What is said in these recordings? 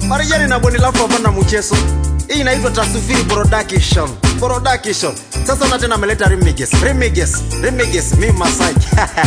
marijani na bweni lafu hapana mchezo hii inaitwa tasufiri production production sasa na tena ameleta remiges remiges remiges mi masai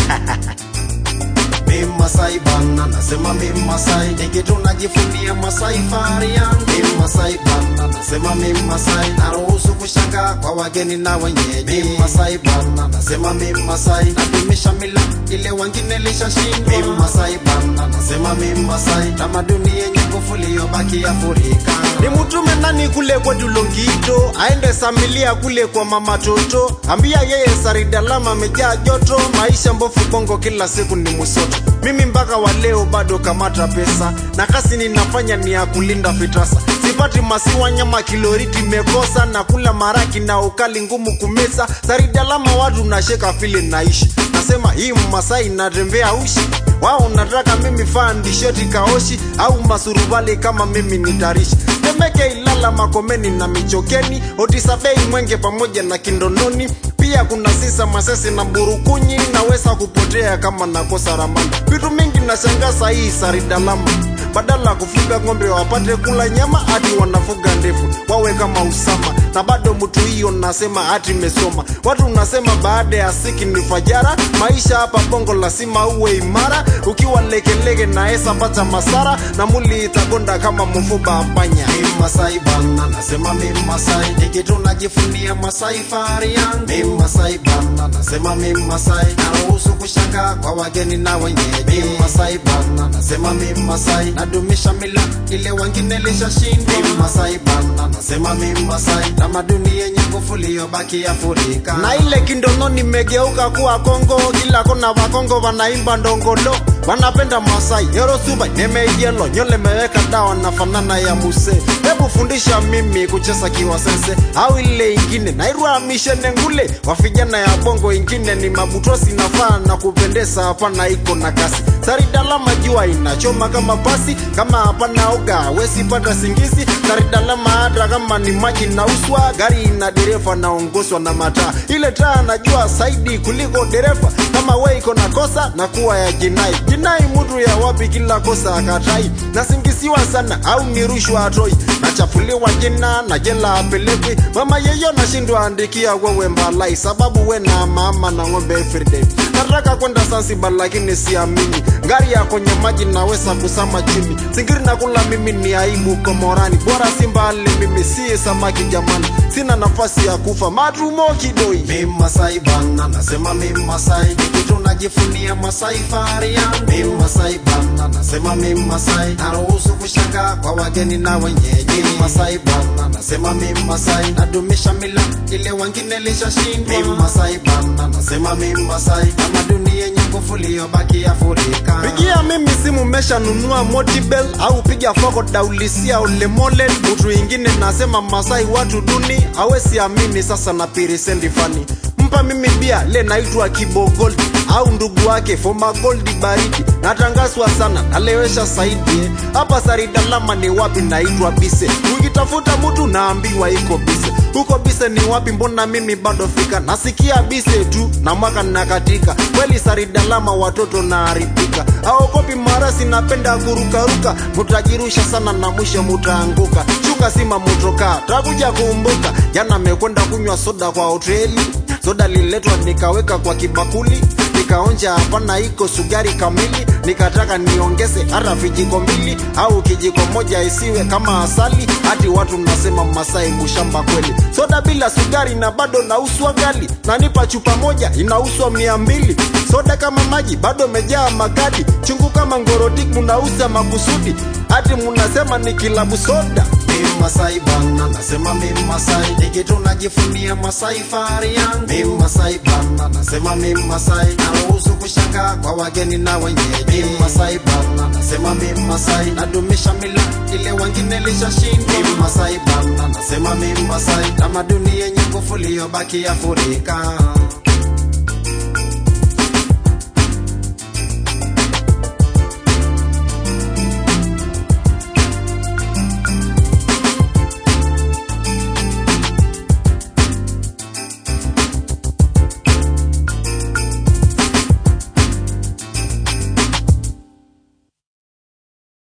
mi masai bana nasema mi masai nikitu najifunia masai fahari yangu mi masai bana nasema mi masai naruhusu kushanga kwa wageni na wenyeji mi masai bana nasema mi masai nadumisha mila ile wengine lishashindwa mi masai bana nasema mi masai tamaduni yenye nguvu iliyobaki Afrika ni mtume nani kule kwa Dulongito aende samilia kule kwa mama Toto ambia yeye Saridalama amejaa joto maisha mbofu bongo kila siku ni musoto mimi mpaka wa leo bado kamata pesa na kasi ninafanya ni ya kulinda fitasa sipati masiwa nyama kiloriti mekosa na kula maraki na ukali ngumu kumesa Saridalama watu nasheka vile naishi nasema hii Masai natembea ushi wao nataka mimi faa ndisheti kaoshi au masurubali kama mimi ni tarishi temeke ilala makomeni na michokeni otisabei mwenge pamoja na kindononi pia kuna sisa masesi na burukunyi naweza kupotea kama nakosa ramani vitu mingi nashangaza hii saridalama badala ya kufuga ng'ombe wapate kula nyama hati wanafuga ndefu wawe kama usama na bado mtu hiyo nasema hati mesoma watu nasema baada ya siki ni fajara maisha hapa bongo lazima uwe imara ukiwa legelege naesa pata masara na muli itagonda kama mfuba apanya mi masai bana nasema mi masai nikitu najifunia masai fahari yangu mi masai bana nasema mi masai naruhusu kushanga kwa wageni na wenyeji mi masai bana nasema mi masai nadumisha mila ile wengine lishashindwa mi masai bana nasema mi masai tamaduni yenye nguvu iliyobaki Afrika na ile kindono nimegeuka kuwa Kongo kila kona wakongo wanaimba ndongolo wanapenda Masai Yorusuba nimeielo nyole meweka dawa na fanana ya muse hebu fundisha mimi kucheza kiwasese au ile ingine nairwa mishene ngule wafijana ya bongo ingine ni mabutosi nafaa na kupendeza hapana iko na kasi saridalama jua inachoma kama pasi kama hapana oga wesi pata singizi saridalama hata kama ni maji nauswa gari ina dereva naongozwa na mataa ile taa najua saidi kuliko dereva kama we iko na kosa na kuwa ya jinai jinai mtu ya wapi kila kosa akatai nasingisiwa sana au ni rushwa atoi nachafuliwa jina na jela apelekwi mama yeyo nashindwa andikia wewe mbalai sababu we na mama na ng'ombe everyday nataka kwenda Zanzibar lakini siamini ngari ya kwenye maji naweza kusama chini singiri na kula mimi ni aibu komorani bora simbali mimi si samaki jamani sina nafasi ya kufa matumo kidoi mi masai bana nasema mi masai kitu najifunia masai fahari yangu mi masai bana nasema mi masai naruhusu kushanga kwa wageni na wenyeji mi masai bana nasema mi masai nadumisha mila ile wengine lishashindwa mi masai bana nasema mi masai tamaduni yenye nguvu iliyobaki Afrika pigia mimi simu meshanunua motibel au piga foko daulisia ulemole mtu ingine nasema masai watu duni awesi amini sasa na pirisendi fani mpa mimi bia le naitwa kibogold au ndugu wake foma goldi baridi natangazwa sana nalewesha saidi hapa saridalama ni wapi naitwa bise ukitafuta mtu naambiwa iko bise huko bise ni wapi mbona mimi bado fika nasikia bise tu na mwaka nakatika kweli saridalama watoto naharibika aokopi marasi napenda kurukaruka mutajirusha sana na mwisho mutaanguka shuka sima mutoka takuja kumbuka jana mekwenda kunywa soda kwa hoteli soda liletwa nikaweka kwa kibakuli nikaonja hapana iko sugari kamili nikataka niongeze hata vijiko mbili au kijiko moja isiwe kama asali hati watu nasema masai mushamba kweli soda bila sugari na bado nauswa gali nanipa chupa moja inauswa mia mbili soda kama maji bado mejaa makadi chungu kama ngorotik munauza makusudi hati munasema ni kilabu soda mi masai bana nasema mi masai nikitu najifunia masai fahari yangu mi masai bana nasema mi masai naruhusu kushanga kwa wageni na wenyeji mi masai bana nasema mi masai nadumisha mila ile wengine lishashindwa mi masai bana nasema mi masai tamaduni yenye nguvu iliyobaki Afrika